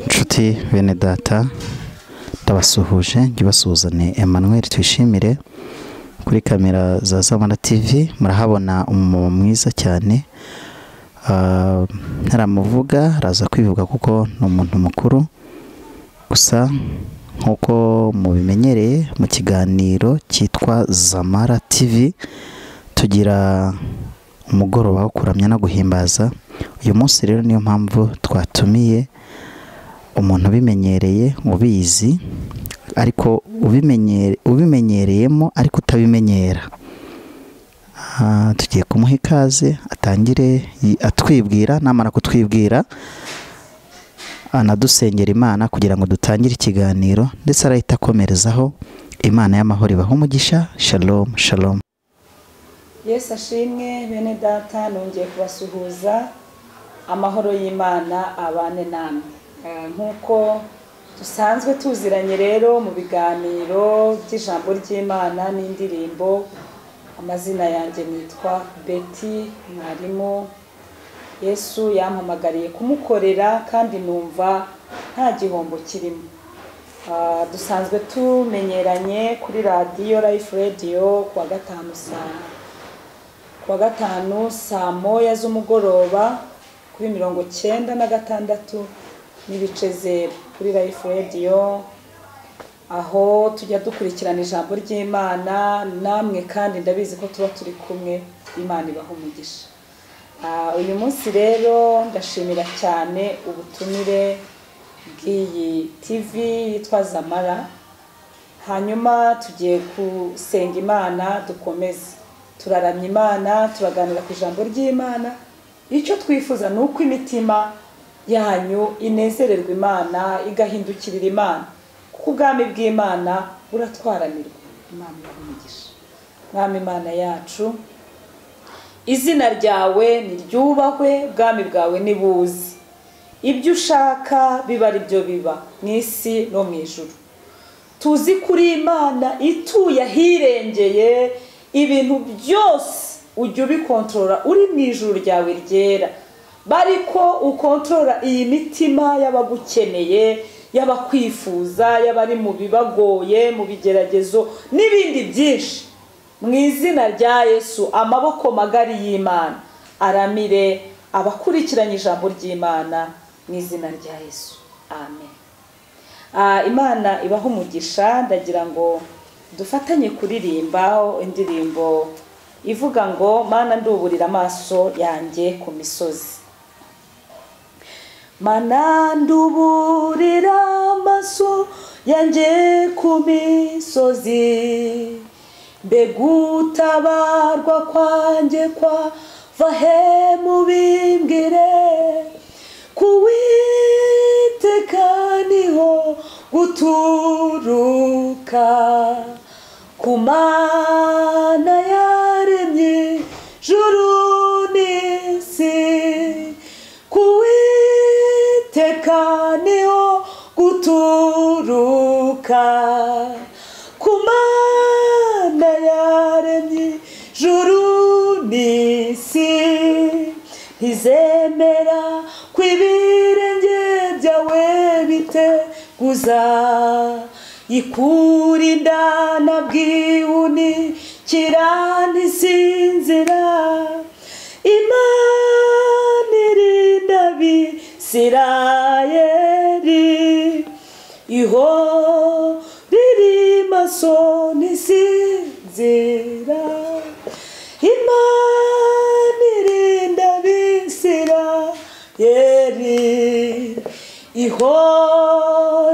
inshuti bene data ndabasuhuje ngibasuhuzane Emmanuel twishimire kuri kamera za Zamara TV murahabona umumama mwiza cyane Ah, ntaramuvuga araza kwivuga kuko ni umuntu mukuru gusa nk'uko mubimenyereye mu kiganiro cyitwa Zamara TV tugira umugoroba wo kuramya no guhimbaza uyu munsi rero niyo mpamvu twatumiye umuntu ubimenyereye ubizi ariko ubimenyere- ubimenyereyemo ariko utabimenyera Ah, tugiye kumuha ikaze atangire yi- atwibwira namara kutwibwira anadusengera imana kugira ngo dutangire ikiganiro ndetse arahita akomerezaho imana y'amahoro ibaha umugisha shalom shalom yesu ashimwe bene data nongeye kubasuhuza amahoro y'imana abane namwe Eh, nk'uko dusanzwe tuziranye rero mu biganiro by'ijambo ry'imana n'indirimbo amazina yanjye nitwa beti mwarimu yesu yampamagariye kumukorera kandi numva nta gihombo kirimo Ah, dusanzwe tumenyeranye kuri radiyo life radio ku wa gatanu saa kuwa gatanu saa moya z'umugoroba kuri mirongo cyenda na gatandatu n'ibice zeru kuri life radio aho tujya dukurikirana ijambo ry'imana namwe kandi ndabizi ko tuba turi kumwe imana ibaha umugisha Ah, uyu munsi rero ndashimira cyane ubutumire bw'iyi tv yitwa zamara hanyuma tugiye gusenga imana dukomeze turaramya imana turaganira ku ijambo ry'imana icyo twifuza ni uko imitima yanyu inezererwa imana igahindukirira imana kuko ubwami bw'imana buratwaranirwa imana iramugisha mwami imana yacu izina ryawe niryubahwe ubwami bwawe nibuze ibyo ushaka biba ari byo biba mu isi no mu ijuru tuzi ko uri imana ituye ahirengeye ibintu byose ujya ubikontorora uri mu ijuru ryawe ryera bari ko ukontorora iyi mitima y'abagukeneye y'abakwifuza y'abari mu bibagoye mu bigeragezo n'ibindi byinshi mu izina rya yesu amaboko magari y'imana aramire abakurikiranye ijambo ry'imana mu izina rya yesu amen Ah, imana ibaha umugisha ndagira ngo dufatanye kuririmba indirimbo ivuga ngo mana nduburira amaso yanjye ku misozi mana nduburira amaso yanjye ku misozi mbega utabarwa kwanjye kwava he mubimbwire kuwiteka niho guturuka ku mana yaremye juru n'isi kuwiteka niho guturuka ku mana yaremye juru n'isi ntizemera ko ibirenge byawe biteguza ikura indana bwihunikira ntisinzira imana irinda abisirayeri iho riri maso ntisinzira imana irinda abisirayeri iho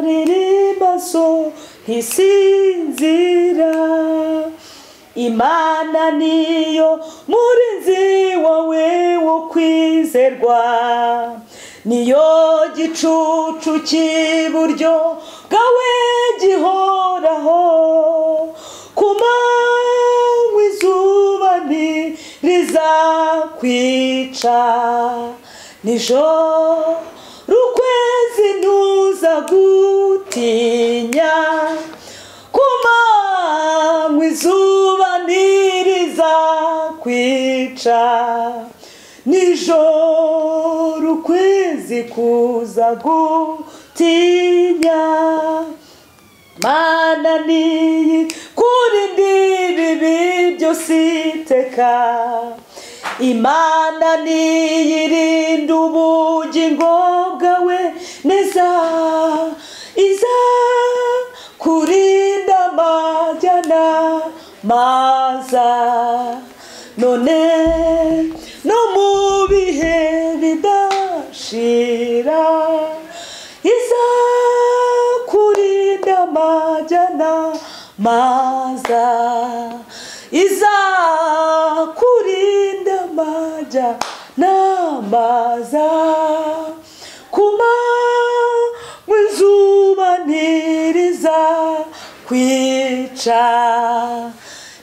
riri maso ntisinzira imana niyo murinzi wawe wo kwizerwa niyo gicucu cy'iburyo bwawe gihoraho ku manywa izuba ntirizakwica nijoro ukwezi ntuzagutinya ku manywa izuba ntirizakwica nijoro ukwezi zikuza gutinya mana niyi kuri ndibi bibyo siteka imana niyirinda ubugingo bwawe neza iza kurinda amajyana maza none no mu bihe bidashira iza kurinda amajyana maza iza kurinda amajyana maza kuma mw'izuba ntiriza kwica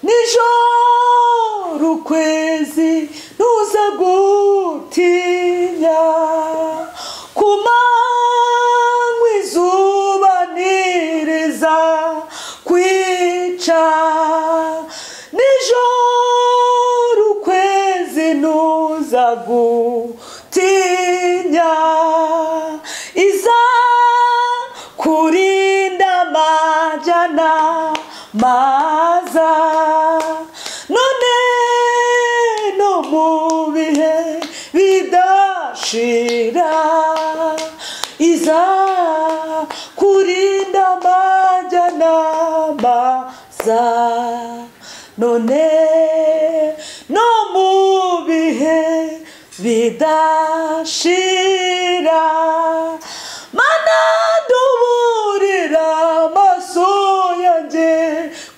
nijoro ukwezi ntuza gutinya ku manywa izuba ntiriza kwica nijoro ukwezi ntuza gutinya iza kurinda amajyana maza none no mu bihe bidashira iza kurinda amajyana maza none no mu bihe bidashira mana duburira amaso yanjye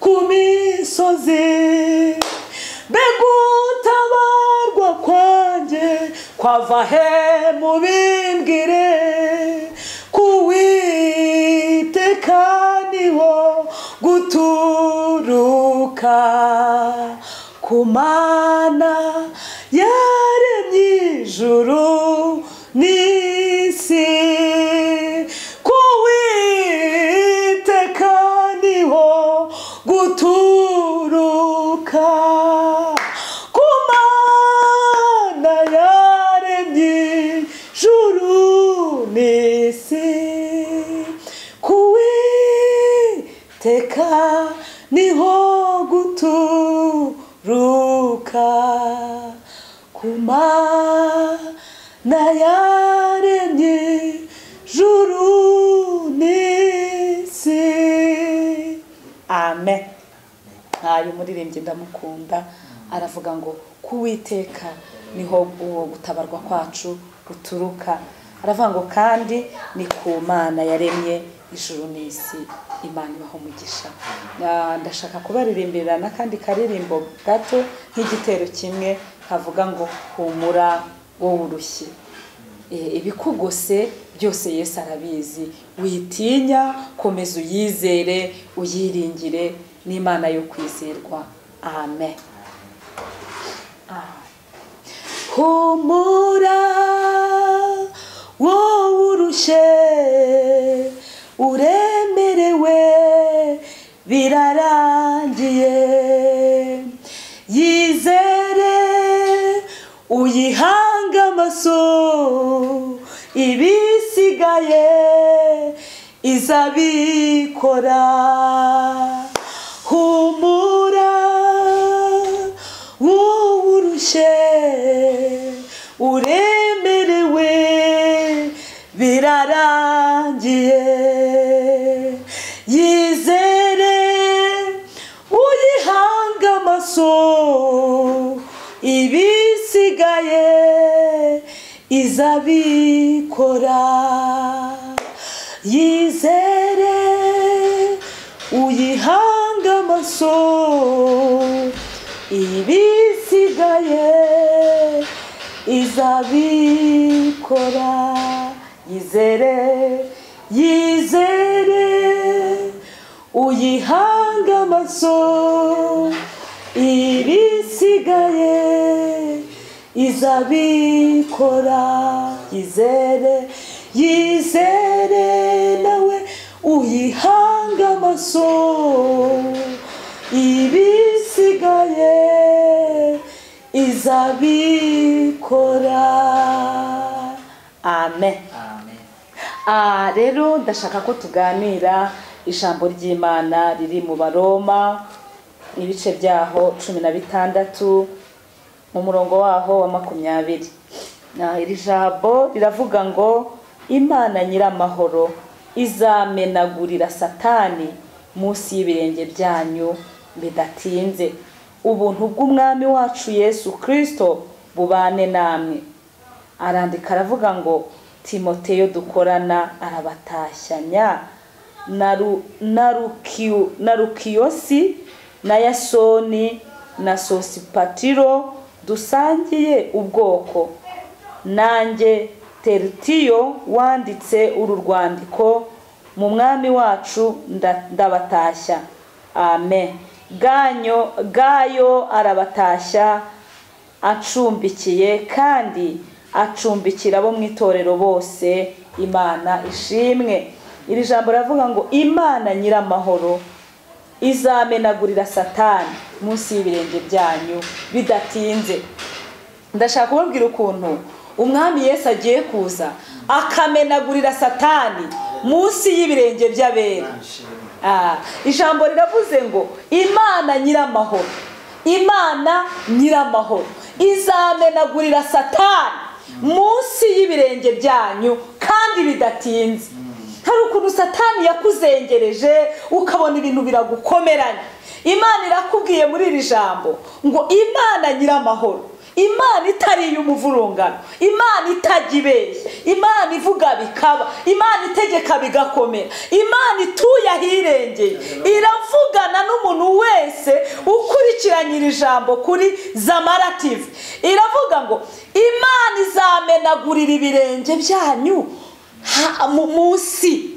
ku misozi mbega utabarwa kwanjye kwava he mubimbwire kuwiteka niho guturuka ku mana yaremye ijuru n'isi kuwiteka niho guturuka ku mana yaremye ijuru n'isi kuwiteka niho guturuka ku mana yaremye ijuru n'isi amen ntayo umuririmbyi ndamukunda aravuga ngo kuwiteka niho uwo gutabarwa kwacu guturuka aravuga ngo kandi ni ku mana yaremye ijuru n'isi imana ibaho umugisha Na- ndashaka kubaririmbira n'akandi karirimbo gato nk'igitero kimwe kavuga ngo humura wowe urushyi Eh, ibikugose byose yesu arabizi witinya komeza uyizere uyiringire n'imana yo kwizerwa amen humura wowe urushe uremerewe birarangiye yizere uyihange amaso ibisigaye izabikora humura wurushe uremerewe birarangiye yizere uyihange amaso ibisigaye izabikora yizere uyihange amaso ibisigaye izabikora yizere yizere uyihange amaso ibisigaye izabikora yizere yizere nawe uyihange amaso ibisigaye izabikora amen amen Ah, rero ndashaka ko tuganira ijambo ry'imana riri mu baroma ibice byaho cumi na bitandatu mu murongo waho wa makumyabiri Na, iri jambo riravuga ngo imana nyiramahoro izamenagurira satani munsi y'ibirenge byanyu bidatinze ubuntu bw'umwami wacu yesu kirisito bubane namwe arandika aravuga ngo timoteyo dukorana arabatashanya na Ru- na Rukiyo- na rukiyosi na yasoni na sosipatiro dusangiye ubwoko nanjye teritiyo wanditse uru rwandiko mu mwami wacu nda- ndabatashya amen ganyo gayo arabatashya acumbikiye kandi acumbikira abo mu itorero bose imana ishimwe iri jambo riravuga ngo imana nyiramahoro izamenagurira satani munsi y'ibirenge byanyu bidatinze ndashaka kubabwira ukuntu umwami yesu agiye kuza akamenagurira satani munsi y'ibirenge by'abera Ah, ijambo riravuze ngo imana nyiramahoro imana nyiramahoro izamenagurira satani munsi y'ibirenge byanyu kandi bidatinze hari ukuntu satani yakuzengereje ukabona ibintu biragukomeranye imana irakubwiye muri iri jambo ngo imana nyiramahoro imana itari iy'umuvurungano imana itajya ibeshya imana ivuga bikaba imana itegeka bigakomera imana ituye ahirengeye iravugana n'umuntu wese ukurikiranye iri jambo kuri zamarativi iravuga ngo imana izamenagurira ibirenge byanyu ha- mu- munsi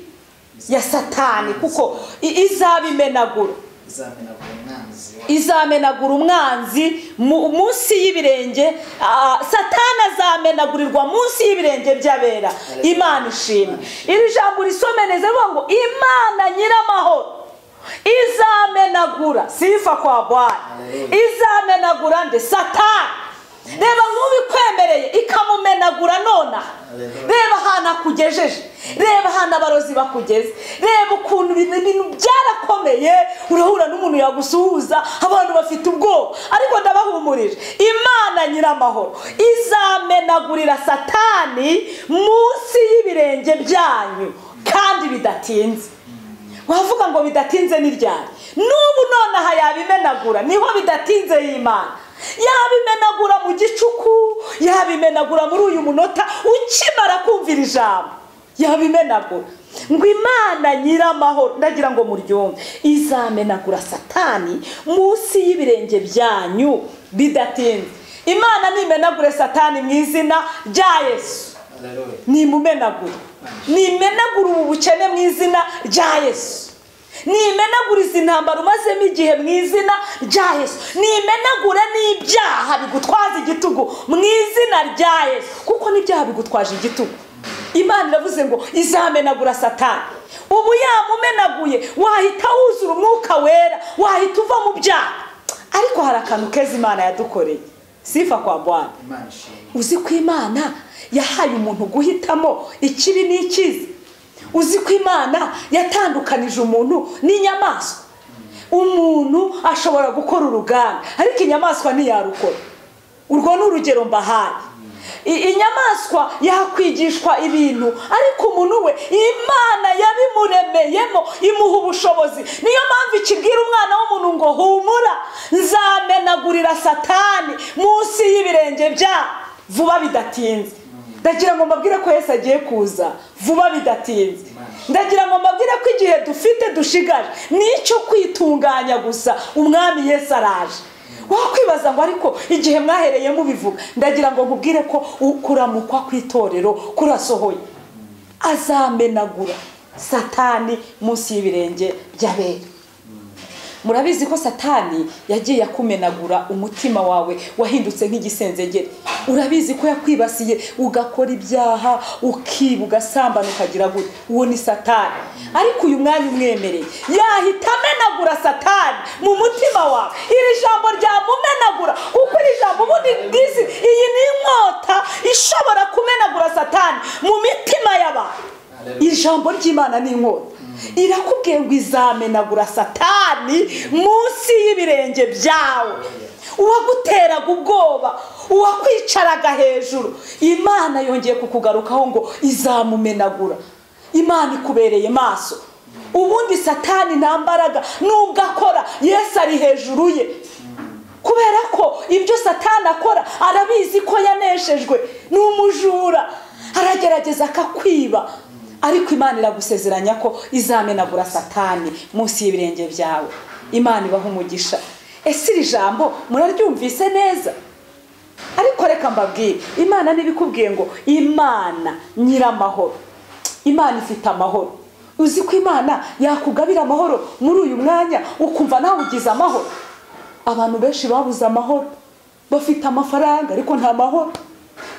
ya satani kuko i- izabimenagura izamenagura umwanzi wa izamenagura umwanzi mu- munsi y'ibirenge ah, satani azamenagurirwa munsi y'ibirenge by'abera imana ishimwe iri jambo risome neza rivuga ngo imana nyiramahoro izamenagura sifa kwa bwana izamenagura nde satani reba nk'ubikwemereye ikamumenagura nonaha reba ahantu akugejeje reba ahantu abarozi bakugeze reba ukuntu ibintu ibintu byarakomeye urahura n'umuntu yagusuhuza abantu bafite ubwoba ariko ndabahumurije imana nyiramahoro izamenagurira satani munsi y'ibirenge byanyu kandi bidatinze wavuga ngo bidatinze ni ryari n'ubu nonaha yabimenagura niho bidatinze y'imana yabimenagura mu gicuku yabimenagura muri uyu munota ukimara kumvira ijambo yabimenagura ngo imana nyiramahoro ndagira ngo muryumve izamenagura satani munsi y'ibirenge byanyu bidatinze imana nimenagure satani mu izina rya yesu haleluya nimumenagure nimenagure ubu bukene mu izina rya yesu nimenagure izi ntambara umazemo igihe mu izina rya yesu nimenagure n'ibyaha bigutwaza igitugu mu izina rya yesu kuko n'ibyaha bigutwaje igitugu imana iravuze ngo izamenagura satani ubu yamumenaguye wahita wuzura umwuka wera wahita uva mu byaha ariko hari akantu keza imana yadukoreye sifa kwa bwana imana ishimwe uzi ko imana yahaye umuntu guhitamo ikibi n'ikiza uzi ko imana yatandukanije umuntu n'inyamaswa umuntu ashobora gukora uruganda ariko inyamaswa ntiyarukora urwo ni urugero mbahaye I- inyamaswa yakwigishwa ibintu ariko umuntu we imana yabimuremeyemo imuha ubushobozi niyo mpamvu ikibwira umwana w'umuntu ngo humura nzamenagurira satani munsi y'ibirenge bya vuba bidatinze ndagira ngo mbabwire ko yesu agiye kuza vuba bidatinze ndagira ngo mbabwire ko igihe dufite dushigaje nicyo kwitunganya gusa umwami yesu araje wakwibaza ngo ariko igihe mwahereye mubivuga ndagira ngo nkubwire ko u- kuramukwa kw'itorero kurasohoye azamenagura satani munsi y'ibirenge by'abera murabizi ko satani yagiye akumenagura umutima wawe wahindutse nk'igisenzegeri urabizi ko yakwibasiye ugakora ibyaha ukiba ugasambana ukagira gutya uwo ni satani ariko uyu mwanya umwemereye yahita amenagura satani mu mutima wawe iri jambo ryamumenagura kuko iri jambo ubundi bwizi iyi ni inkota ishobora kumenagura satani mu mitima y'abantu iri jambo ry'imana ni inkota irakubwiye ngo izamenagura satani munsi y'ibirenge byawe uwaguteraga ubwoba uwakwicaraga hejuru imana yongeye kukugarukaho ngo izamumenagura imana ikubereye maso ubundi satani nta mbaraga nubwo akora yesu ari hejuru ye kubera ko ibyo satani akora arabizi ko yaneshejwe ni umujura aragerageza akakwiba ariko imana iragusezeranya ko izamenagura satani munsi y'ibirenge byawe imana ibaha umugisha ese iri jambo muraryumvise neza ariko reka mbabwire imana n'ibikubwiye ngo imana nyiramahoro imana ifite amahoro uzi ko imana yakugabira amahoro muri uyu mwanya ukumva nawe ugize amahoro abantu benshi babuze amahoro bafite amafaranga ariko nta mahoro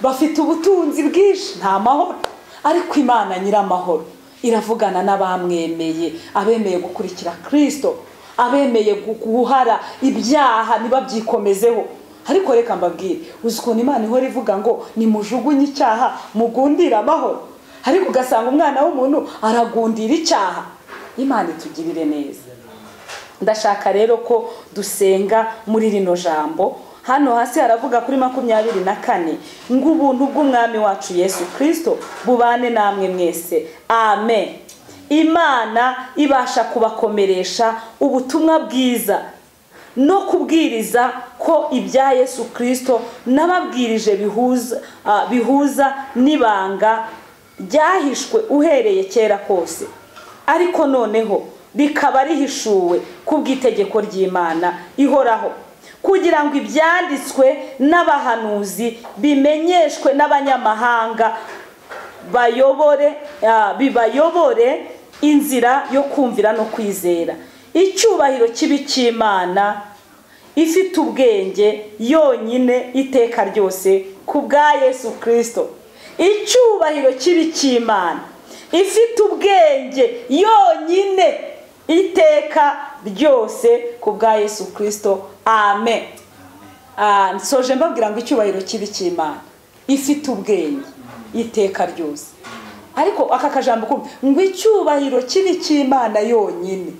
bafite ubutunzi bwinshi nta mahoro ariko imana nyiramahoro iravugana n'abamwemeye abemeye gukurikira kirisito abemeye guhara ibyaha nibabbyikomezeho ariko reka mbabwire uzi ukuntu imana ihora ivuga ngo nimujugunye icyaha mugundire amahoro ariko ugasanga umwana w'umuntu aragundira icyaha imana itugirire neza ndashaka rero ko dusenga muri rino jambo hano hasi haravuga kuri makumyabiri na kane ngo ubuntu bw'umwami wacu yesu kirisito bubane namwe mwese amen imana ibasha kubakomeresha ubutumwa bwiza no kubwiriza ko ibya yesu kirisito n'ababwirije bihuza ah, bihuza n'ibanga ryahishwe uhereye kera kose ariko noneho rikaba rihishuwe ku bw'itegeko ry'imana ihoraho kugira ngo ibyanditswe n'abahanuzi bimenyeshwe n'abanyamahanga bayobore ah, bibayobore inzira yo kumvira no kwizera icyubahiro kibi cy'imana ifite ubwenge yonyine iteka ryose ku bwa yesu kirisito icyubahiro kibi cy'imana ifite ubwenge yonyine iteka ryose ku bwa yesu kirisito amen nsoje mbabwira ngo icyubahiro kibi cy'imana ifite ubwenge iteka ryose ariko aka kajambo kumva ngo icyubahiro kibi cy'imana yonyine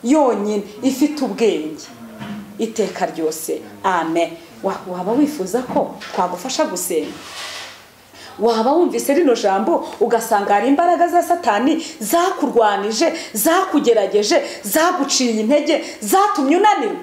yonyine ifite ubwenge iteka ryose amen waba wifuza ko twagufasha gusenga waba wumvise rino jambo ugasanga hari imbaraga za satani zakurwanije zakugerageje zaguciye intege zatumye unanirwa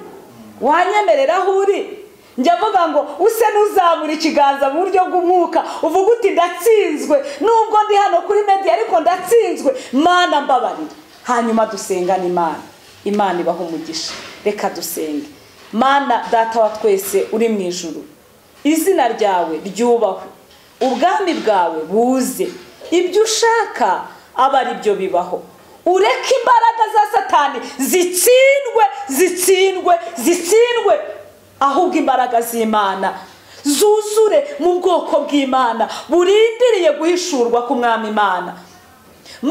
wanyemerera aho uri njya mvuga ngo use n'uzamura ikiganza mu buryo bw'umwuka uvuga uti ndatsinzwe nubwo ndi hano kuri media ariko ndatsinzwe mana mbabarira hanyuma dusengane imana imana ibaha umugisha reka dusenge mana data wa twese uri mu ijuru izina ryawe ryubahwe ubwami bwawe buze ibyo ushaka aba ari byo bibaho ureke imbaraga za satani zitsindwe zitsindwe zitsindwe ahubwo imbaraga z'imana zuzure mu bwoko bw'imana burindiriye guhishurwa ku mwami imana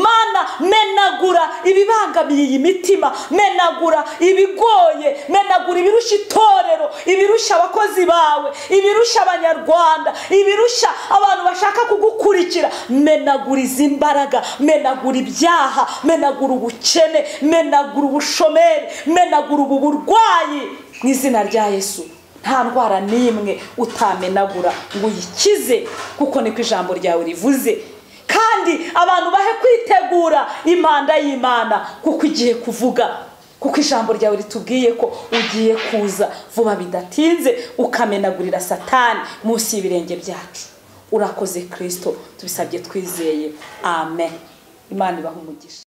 mana menagura ibibangamiye iyi mitima menagura ibigoye menagura ibirushya itorero ibirushya abakozi bawe ibirushya abanyarwanda ibirushya abantu bashaka kugukurikira menagura izi mbaraga menagura ibyaha menagura ubukene menagura ubushomeri menagura ubu burwayi mu izina rya yesu nta ndwara n'imwe utamenagura ngo uyikize kuko niko ijambo ryawe rivuze kandi abantu bahe kwitegura impanda y'imana kuko igiye kuvuga kuko ijambo ryawe ritubwiye ko ugiye kuza vuba bidatinze ukamenagurira satani munsi y'ibirenge byacu urakoze kirisito tubisabye twizeye amen imana ibaha umugisha